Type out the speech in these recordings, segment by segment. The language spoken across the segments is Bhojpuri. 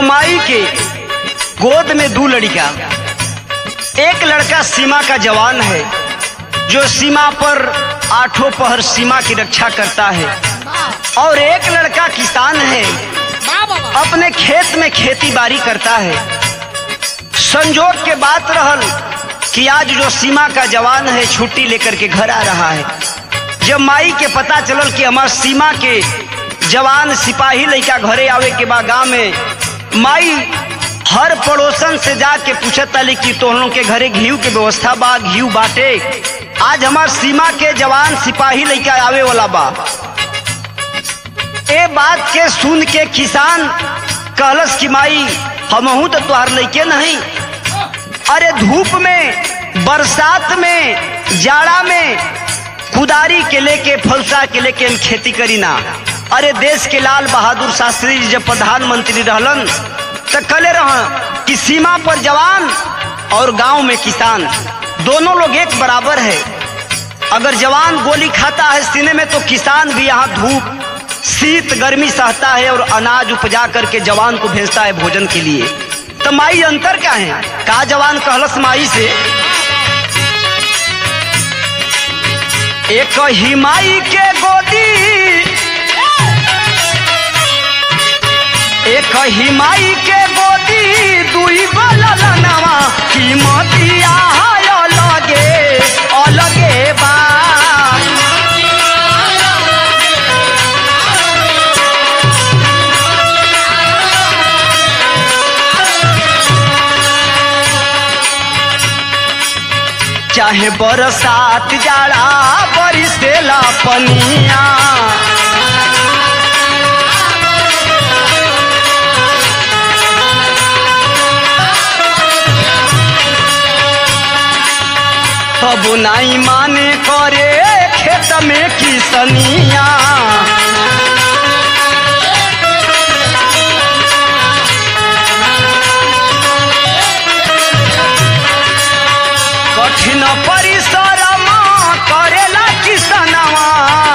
माई के गोद में दो लड़का एक लड़का सीमा का जवान है जो सीमा पर आठों पहर सीमा की रक्षा करता है और एक लड़का किसान है अपने खेत में खेती बाड़ी करता है संजोग के बात रहल कि आज जो सीमा का जवान है छुट्टी लेकर के घर आ रहा है जब माई के पता चलल कि हमार सीमा के जवान सिपाही लड़का घरे आवे के बाद गाँव में माई हर पड़ोसन से जाके पूछत ताली कि तोहनों के घरे घीव के व्यवस्था बा घीव बाटे आज हमार सीमा के जवान सिपाही लड़का आवे वाला बा ए बात के सुन के किसान कहलस कि माई हमहू तो तुहार लइके नहीं अरे धूप में बरसात में जाड़ा में कुदारी के लेके फलसा के लेके हम खेती करी ना अरे देश के लाल बहादुर शास्त्री जी जब प्रधानमंत्री रहलन तो कले रह कि सीमा पर जवान और गांव में किसान दोनों लोग एक बराबर है अगर जवान गोली खाता है सीने में तो किसान भी यहाँ धूप शीत गर्मी सहता है और अनाज उपजा करके जवान को भेजता है भोजन के लिए तो माई अंतर क्या है का जवान कहलस माई से एक ही माई के गोदी एक ही माई के गोदी दुई बलनवा कीमतिया है अलगे अलगे बा चाहे बरसात जाड़ा बरिसेला पनिया तब नाई माने करे खेत में किसनिया कठिन परिश्रम करेला किसनवा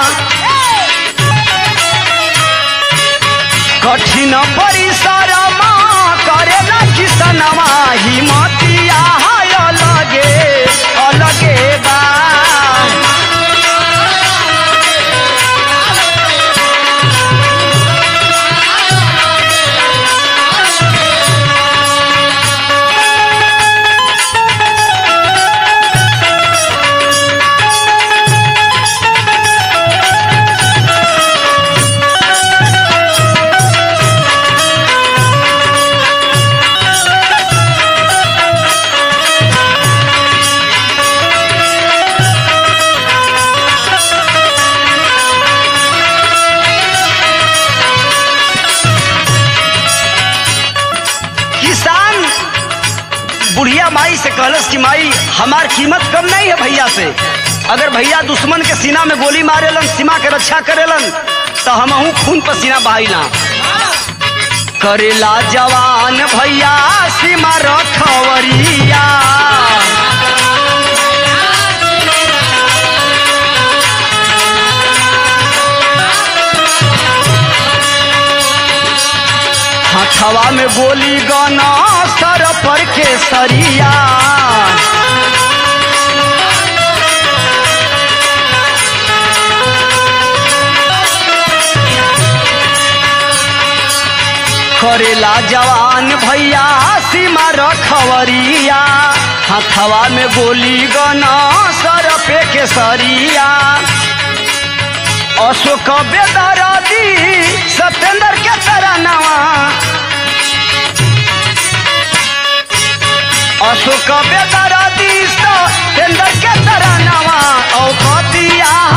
कठिन परिश्रम करेला किसनवा हिमतिया है अलगे अलगे बा किसान बुढ़िया माई से कहलस कि माई हमार कीमत कम नहीं है भैया से अगर भैया दुश्मन के सीना में गोली मारेलन सीमा के रक्षा करेलन तो हमहू खून पसीना बहाइला करेला जवान भैया सीमा रखवरिया हथवा में गोली गना सर पर के सरिया करेला जवान भैया सीमा रखवरिया हथवा में गोली गना सर पे के सरिया अशोक बेदरादी सत्येंद्र के तरनवा अशोक बेदरादी सत्येंद्र के तरनवा औकतिया